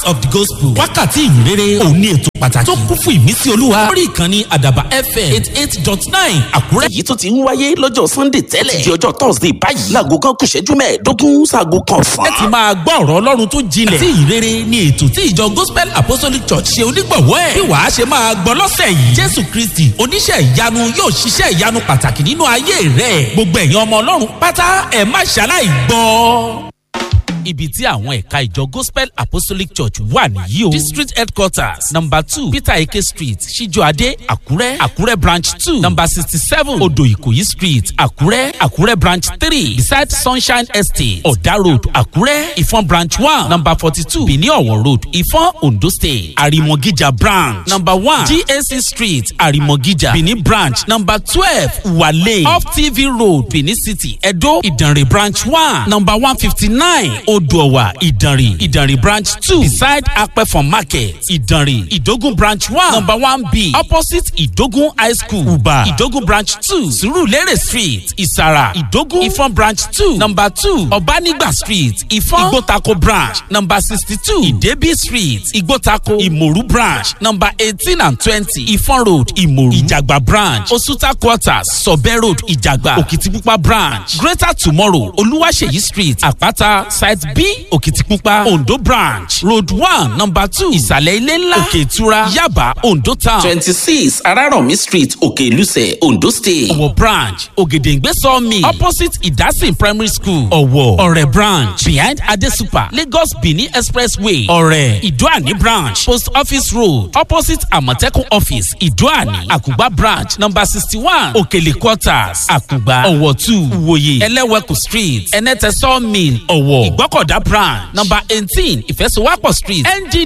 hours of the gospel wákàtí ìyìnrere òní ètò pàtàkì tó kún fún ìmísí olúwa lórí ìkànnì àdàbà fm eight eight dot nine àkúrẹ́. èyí tó ti ń wáyé lọ́jọ́ sunday tẹ́lẹ̀ di ọjọ́ thursday báyìí láago kan kù ṣẹ́jú mẹ́ẹ̀ẹ́dógún sáago kan ọ̀sán. ẹ ti máa gbọ́ ọ̀rọ̀ ọlọ́run tó jinlẹ̀ àti ìrere ni ètò tí ìjọ gospel apostolic church ṣe onígbọ̀wọ́ ẹ̀ bí wàá ṣe máa gbọ́ lọ́sẹ̀ yìí jésù kristi oníṣẹ́ ìyanu yóò ṣiṣẹ́ ìyanu pàtàkì nínú ayé rẹ̀ gbogbo ẹ̀yin ọmọ ọlọ́run pátá ẹ̀ má ṣaláì gbọ́ ibi tí àwọn ẹ̀ka ìjọ gospel apostolic church wà nìyí o district headquarters number two peter eke street ṣíjọ́adé àkúrẹ́ àkúrẹ́ branch two number sixty seven odò ìkòyí street àkúrẹ́ àkúrẹ́ branch three beside sunshine estate ọ̀dà road àkúrẹ́ ìfọ̀n branch one number forty two benin ọ̀wọ̀ road ìfọ̀n ondo state àrìmọ̀gíjà branch number one gac street àrìmọ̀gíjà benin branch number twelve wale off tv road benin city edo ìdànrè branch one number one fifty nine odòwà ìdànrè ìdànrè branch two beside apẹ̀fọ̀n market ìdànrè ìdógún branch one number one b opposite ìdógún high school uba ìdógún branch two surulere street ìsàrà ìdógún ìfọ̀n branch two number two ọ̀bánigba street ìfọ̀n ìgbótako branch number sixty two ìdẹ́bí street ìgbótako ìmòrú branch number eighteen and twenty ìfọ̀n road ìmòrú ìjàgbá branch osuta quarters sọ̀bẹ́ road ìjàgbá òkìtìpupa branch greater tomorrow olúwaṣeyí street àpáta side b òkìtìpupa ondo branch road one number two ìsàlẹ̀ ilé ńlá òkè ìtura yaba ondo town twenty six araromi street òkè ìlúsẹ̀ ondo state. ọ̀wọ̀ branch ògèdèǹgbé sawmill opposite ìdásìn primary school ọ̀wọ̀ ọ̀rẹ́ branch behind adesupa lagos benin expressway ọ̀rẹ́ ìdúàní branch post office road opposite àmọ̀tẹ́kùn office ìdúàní àkùgbà branch number sixty one òkèlè quarters àkùgbà ọ̀wọ̀ two ìwòye ẹlẹ́wẹ̀kù street ẹnẹ́tẹ̀ sawmill ọ̀wọ̀ ìgbọ́kọ̀dá branch number eighteen ìfẹsowápọ̀ street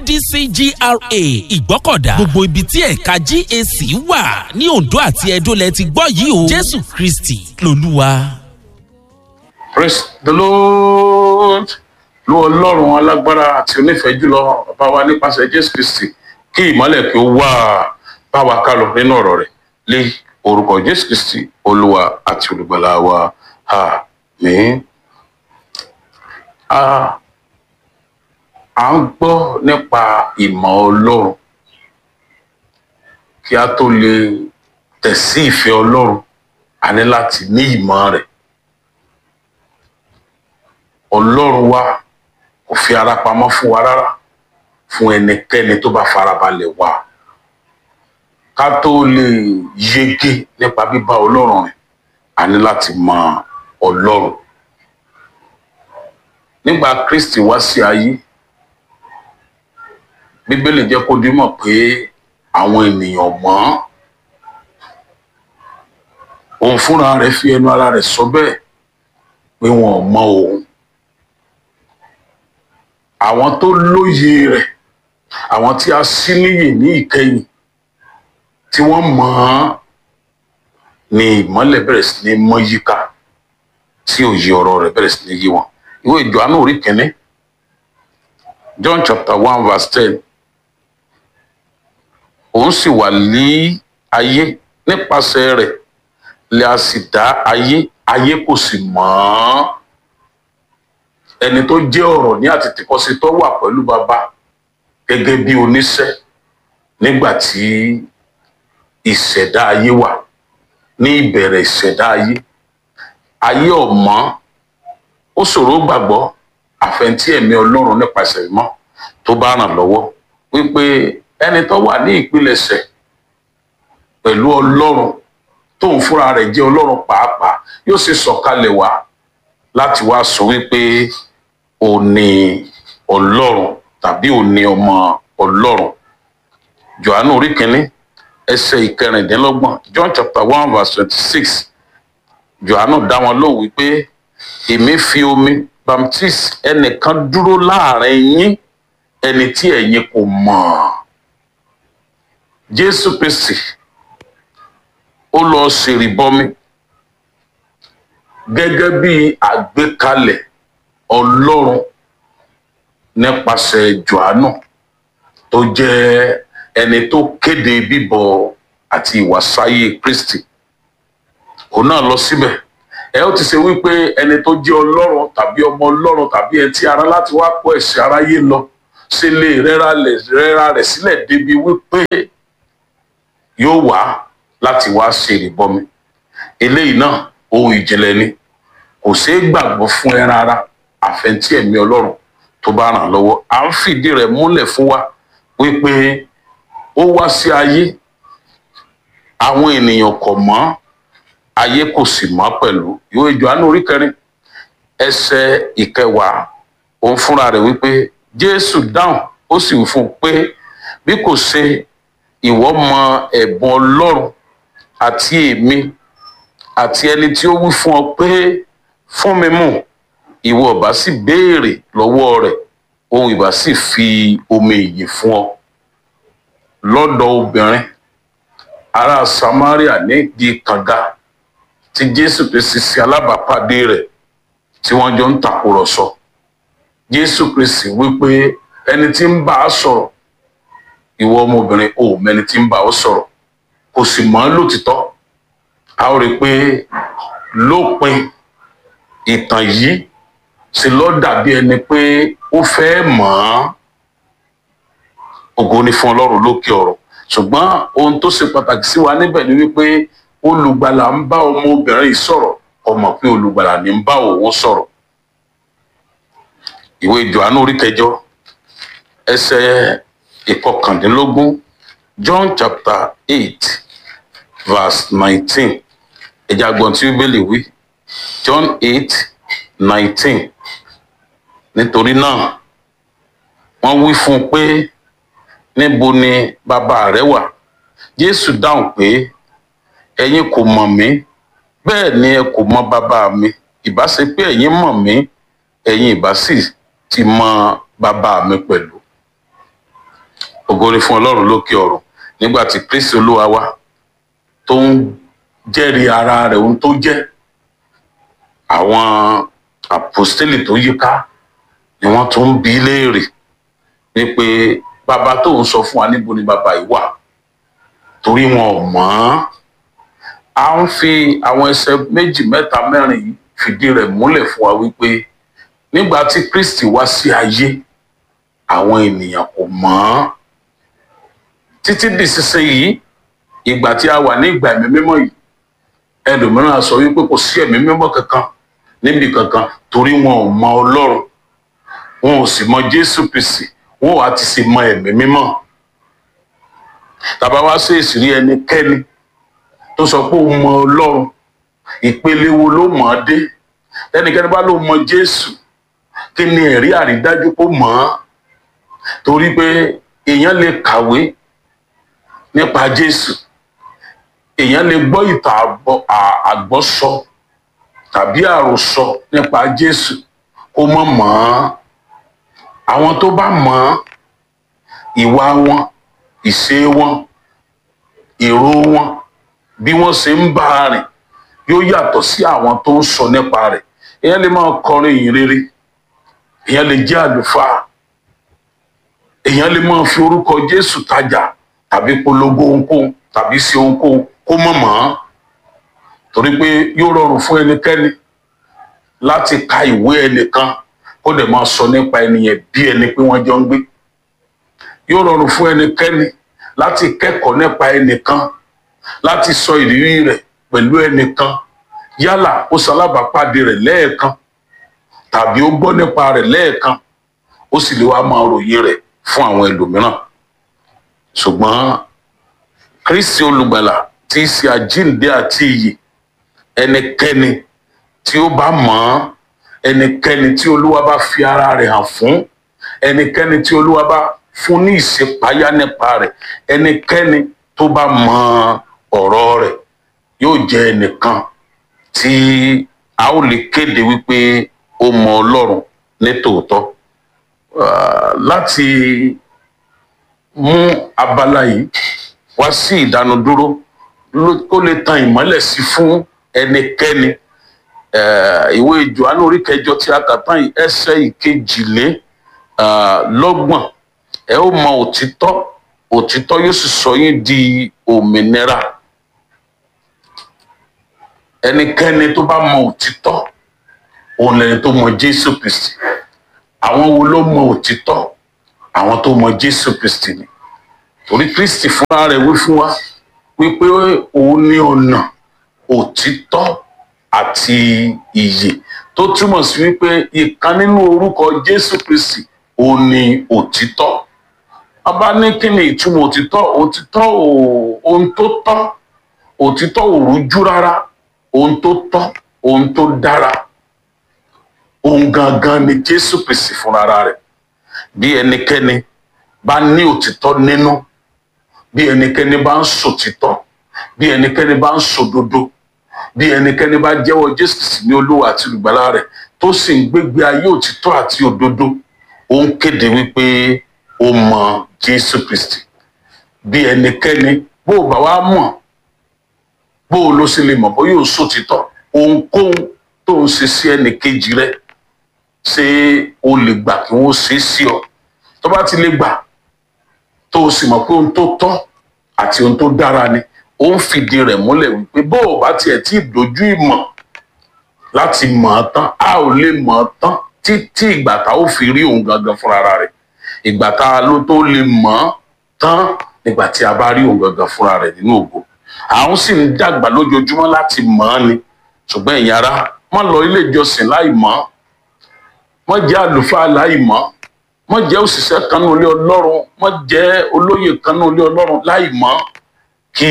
nddc gra ìgbọ́kọ̀dá gbogbo ibi tí ẹ̀ka gac wà ní ondo àti edo lẹ ti gbọ́ yìí o jésù kristi lolúwa. praise the lord lu ọlọ́run alágbára àti onífẹ̀ẹ́ jùlọ bá wa nípasẹ̀ jésù kristi kí ìmọ̀lẹ̀ kí ó wà bá wa kálọ̀ nínú ọ̀rọ̀ rẹ̀ lé orúkọ jésù kristi olúwa àti olùgbàlà wa àmín. a à ń gbọ́ nípa ìmọ̀ ọlọ́run kí a tó lè tẹ̀sí ìfẹ́ ọlọ́run a ní láti ní ìmọ̀ rẹ̀ ọlọ́run wa kò fi ara pamọ́ fún wa rárá fún ẹnikẹ́ni tó bá farabalẹ̀ wá ká tó lè yege nípa bíbá ọlọ́run rìn a ní láti mọ ọlọ́run nígbà kristi wá sí ayé bíbélì jẹ́ kó dímọ̀ pé àwọn ènìyàn mọ́ òun fúnra rẹ̀ fi ẹnu ara rẹ̀ sọ bẹ́ẹ̀ pé wọn ò mọ òun àwọn tó lóye rẹ̀ àwọn tí a sí níyè ní ìkẹyìn tí wọ́n mọ̀ ọ́n ni ìmọ́lẹ̀ bẹ̀rẹ̀ sí ní mọ́ yíká tí òye ọ̀rọ̀ rẹ̀ bẹ̀rẹ̀ sí ní yí wọn ìwé ìjọ́nù orí kìíní John chapter one verse ten òun sì wà ní ayé nípasẹ̀ rẹ̀ lè a sì dá ayé ayé kò sì mọ̀ ọ́n ẹni tó jẹ́ ọ̀rọ̀ ní àtètèkọ́sí tó wà pẹ̀lú bàbá gẹ́gẹ́ bí oníṣẹ́ nígbà tí ìṣẹ̀dá ayé wà ní ìbẹ̀rẹ̀ ìṣẹ̀dá ayé ayé ọ̀mọ́ ó ṣòro gbàgbọ́ àfẹntí ẹ̀mí ọlọ́run nípasẹ̀ ìmọ̀ tó bá ràn lọ́wọ́ wípé ẹni tó wà ní ìpilẹ̀ṣẹ̀ pẹ̀lú ọlọ́run tóun fúnra rẹ̀ jẹ́ ọlọ́run pàápàá yóò sì sọ̀kalẹ̀ wá láti wá sọ wípé ó ní ọlọ́run tàbí ó ní ọmọ ọlọ́run johannu orí kínní ẹsẹ̀ ìkẹrìndínlọ́gbọ̀n john chapter one verse twenty-six johannu dá wọn lóhùn wípé èmi fi omi baptist ẹnìkan dúró láàrin yín ẹni tí ẹ̀yin kò mọ̀ jésù kristi ó lọ ṣèrìbọmi gẹ́gẹ́ bí àgbékalẹ̀ ọlọ́run nípasẹ̀ johannu tó jẹ́ ẹni tó kéde bíbọ àti ìwàsáyé kristi òun náà lọ síbẹ̀ ẹ ó ti ṣe wípé ẹni tó jẹ́ ọlọ́run tàbí ọmọ ọlọ́run tàbí ẹni tí ara láti wá kó ẹ̀ṣẹ̀ aráyé lọ ṣe lè rẹ́ra lẹ̀- rẹ́ra rẹ̀ sílẹ̀ débi wípé yóò wá láti wá ṣe ìrìbọmi eléyìí náà ohun ìjìnlẹ̀ ni kò ṣeé gbàgbọ́ fún ẹ rárá àfẹntí ẹ̀mí ọlọ́run tó bá ràn lọ́wọ́ à ń fìdí rẹ̀ múlẹ̀ fún wa wípé ó wá sí ayé àwọn ènìyàn kò mọ̀ ayé kò sì mọ̀ pẹ̀lú ìwé Jòhánù orí kẹrin ẹsẹ̀ ìkẹwàá òun fúnra rẹ̀ wípé Jésù dáhùn ó sì wí fún un pé bí kò ṣe ìwọ mọ ẹ̀bùn Ọlọ́run àti èmi àti ẹni tí ó wí fún ọ pé fún mi mú ìwọ ọba sì béèrè lọ́wọ́ rẹ̀ òun ìbá sì fi omi ìyè fún ọ lọ́dọ̀ obìnrin ará Samaria nídìí kànga tí Jésù Kristi ṣe alábàápàdé rẹ̀ tí wọ́n jọ ń tàkúrọ̀sọ Jésù Kristi wípé ẹni tí ń bá a sọ̀rọ̀ ìwọ ọmọbìnrin ò mẹni tí ń bá ọ sọ̀rọ̀ kò sì mọ̀ ọ́ lótìtọ́ a ó rí i pé lópin ìtàn yìí sì lọ dàbí ẹni pé ó fẹ́ mọ̀ ọ́n ògo ni fún ọlọ́run lókè ọ̀rọ̀ ṣùgbọ́n ohun tó ṣe pàtàkì sí wa níbẹ̀ ni wípé olùgbàlà ń bá ọmọbìnrin yìí sọ̀rọ̀ ọmọ pé olùgbàlà ní ń bá òun sọ̀rọ̀ ìwé Jòhánù orí kẹjọ ẹsẹ̀ ìkọkàndínlógún John chapter eight verse nineteen ẹ̀jẹ̀ àgbọ̀n tí bíbélì wí John eight nineteen nítorí náà wọ́n wí fún un pé níbo ni bàbá rẹ wà Jésù dáhùn pé ẹ̀yin kò mọ̀ mí bẹ́ẹ̀ ni ẹ kò mọ̀ bàbá mi ìbá ṣe pé ẹ̀yin mọ̀ mí ẹ̀yin ìbá sì ti mọ̀ bàbá mi pẹ̀lú ògo ni fún Ọlọ́run lókè ọ̀run nígbà tí Kristi Olúwa wa tó ń jẹ́rìí ara rẹ̀ ohun tó jẹ́ àwọn àpòstélì tó yíká ni wọ́n tún ń bi í léèrè wípé bàbá tó ń sọ fún wa níbo ni bàbá yìí wà torí wọn ò mọ̀ ọ́n à ń fi àwọn ẹsẹ̀ méjì mẹ́ta mẹ́rin yìí fìdí rẹ̀ múlẹ̀ fún wa wípé nígbà tí Kristi wá sí ayé àwọn ènìyàn kò mọ̀ ọ́n títí di sísẹ yìí ìgbà tí a wà ní ìgbà ẹ̀mí mímọ́ yìí ẹlòmíràn á sọ wípé kò sí ẹ̀mí mímọ́ kankan níbi kankan torí wọn ò mọ̀ Ọlọ́run wọn ò sì mọ̀ Jésù Kristi wọn ò àti sì mọ̀ ẹ̀mí mímọ́ tàbá wá sí ìsírí ẹnikẹ́ni tó sọ pé òun mọ̀ Ọlọ́run ìpele wo ló mọ̀ ọ́ dé ẹnikẹ́ni bá ló mọ̀ Jésù kí ni ẹ̀rí àrídájú kó mọ̀ ọ́ torí pé èèyàn lè kàwé nípa Jésù èèyàn lè gbọ́ ìtàn àgbọ́- à- àgbọ́sọ tàbí àròsọ nípa Jésù kó mọ̀ mọ̀ ọ́n àwọn tó bá mọ̀ ọ́n ìwà wọn ìṣe wọn èrò wọn bí wọ́n ṣe ń bá a rìn yóò yàtọ̀ sí àwọn tó ń sọ nípa rẹ̀ èèyàn lè máa kọrin ìyìn rere èèyàn lè jẹ́ àlùfáà èèyàn lè máa fi orúkọ Jésù tajà tàbí polongo ohunkóhun tàbí ṣe ohunkóhun kó mọ̀ mọ́ ọ́n torí pé yóò rọrùn fún ẹnikẹ́ni láti ka ìwé ẹnìkan kó dẹ̀ máa sọ nípa ẹnìyẹn bí ẹni pé wọ́n jọ ń gbé yóò rọrùn fún ẹnikẹ́ni láti kẹ́kọ̀ọ́ nípa ẹnìkan láti sọ ìrírí rẹ̀ pẹ̀lú ẹnìkan yálà ó ṣalábàápàdé rẹ̀ lẹ́ẹ̀kan tàbí ó gbọ́ nípa rẹ̀ lẹ́ẹ̀kan ó sì lè wá máa ròyìn rẹ̀ fún àwọn ẹlòmíràn ṣùgbọ́n Kristi olùgbàlà tí í ṣe àjíǹde àti ìyè ẹnikẹ́ni tí ó bá mọ̀ ọ́n ẹnikẹ́ni tí olúwa bá fi ara rẹ̀ hàn fún ẹnikẹ́ni tí olúwa bá fún ní ìṣèpáyà nípa rẹ̀ ẹnikẹ́ni tó bá mọ̀ ọ̀rọ̀ rẹ̀ yóò jẹ́ ẹnìkan tí a ó lè kéde wípé ó mọ̀ ọlọ́run ní tòótọ́ Ah, láti mú abala yìí wá sí ìdánudúró ló- kó lè tan ìmọ́lẹ̀ sí fún ẹnikẹ́ni Eh, ìwé Jòhánù orí kẹjọ tí a kà tán yìí ẹsẹ̀ ìkejìlé ah, lọ́gbọ̀n ẹ ó mọ òtítọ́ òtítọ́ yóò sì sọ yín di òmìnira ẹnikẹ́ni tó bá mọ òtítọ́ òun lẹni tó mọ Jésù Kristi àwọn wo ló mọ òtítọ́ àwọn tó mọ jésù kristi ni torí kristi fúnra rẹ̀ wí fún wa wípé òun ní ọ̀nà òtítọ́ àti ìyè tó túmọ̀ sí wípé ìkan nínú orúkọ jésù kristi òun ní òtítọ́ a bá ní kí ni ìtumọ̀ òtítọ́ òtítọ́ ò- ohun tó tọ́ òtítọ́ ò rújú rárá ohun tó tọ́ ohun tó dára ohun gangan ni jésù kristi fúnra rẹ̀ bí ẹnikẹ́ni bá ní òtítọ́ nínú bí ẹnikẹ́ni bá ń sòtítọ́ bí ẹnikẹ́ni bá ń sòdodo bí ẹnikẹ́ni bá jẹ́wọ́ jésù kristi ní olúwa àti olùgbàlà rẹ̀ tó sì ń gbégbé ayé òtítọ́ àti òdodo ó ń kéde wípé ó mọ jésù kristi bí ẹnikẹ́ni bó o bá wá mọ̀ bó o ló sì lè mọ̀ bóyá o sòtítọ́ ohunkóhun tó ń ṣe sí ẹnìkejì rẹ̀ ṣé o lè gbà kí wọ́n ṣe é sí ọ tó bá ti lè gbà tó o sì mọ̀ pé ohun tó tọ́ àti ohun tó dára ni ó ń fìdí rẹ̀ múlẹ̀ wípé bó o bá tiẹ̀ tí ì dojú ìmọ̀ láti mọ̀ ọ́ tán a ò lè mọ̀ ọ́ tán títí ìgbà tá ó fi rí òun gangan fúnra rẹ̀ ìgbà tá a ló tó lè mọ̀ ọ́ tán nígbà tí a bá rí òun gangan fúnra rẹ̀ nínú ògo àwọn sì ń dàgbà lójoojúmọ́ láti mọ̀ ọ́ ni ṣùgbọ́n ẹ̀yin ará má lọ ilé ìjọsìn láì mọ̀ ọ́ má jẹ́ àlùfáà láì mọ̀ ọ́ má jẹ́ òṣìṣẹ́ kan ní ilé ọlọ́run má jẹ́ olóyè kan ní ilé ọlọ́run láì mọ̀ ọ́ kí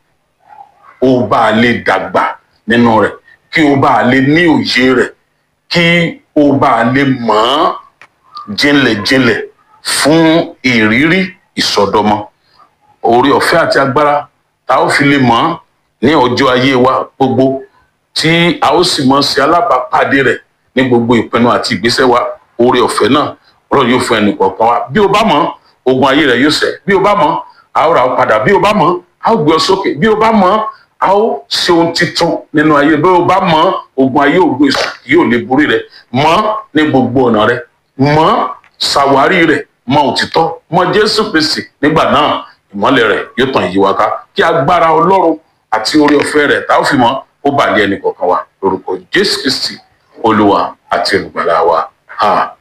o bá a lè dàgbà nínú rẹ̀ kí o bá a lè ní òye rẹ̀ kí o bá a lè mọ̀ ọ́ jinlẹ̀jinlẹ̀ fún ìrírí ìsọdọmọ oore ọ̀fẹ́ àti agbára tá a ó fi lè mọ̀ ọ́ ní ọjọ́ ayé wa gbogbo tí a ó sì mọ̀ sí alábàápàdé rẹ̀ ní gbogbo ìpinnu àti ìgbésẹ̀ wa oore ọ̀fẹ́ náà ọlọ́run yóò fún ẹnì kọ̀ọ̀kan wa bí o bá mọ̀ ogun ayé rẹ̀ yóò ṣẹ bí o bá mọ̀ a ó ra ọ padà bí o bá mọ̀ a ó gbé ọ sókè bí o bá mọ̀ a ó ṣe ohun titun nínú ayé bí o bá mọ̀ ogun ayé ògùn èṣù kì yóò lè borí rẹ̀ mọ̀ ní gbogbo ọ̀nà rẹ̀ mọ̀ ṣàwárí rẹ̀ mọ̀ òtítọ́ mọ̀ jésù kristi nígbà náà ìmọ́lẹ̀ rẹ̀ yóò tàn yí wa ká kí agbára ọlọ́run àti oore ọ̀fẹ́ rẹ̀ tá ó fi mọ̀ ó bàlẹ́ ẹnì kọ̀ọ̀kan wa lórúkọ jésù kristi olúwa àti olùgbàlà wa. Amen.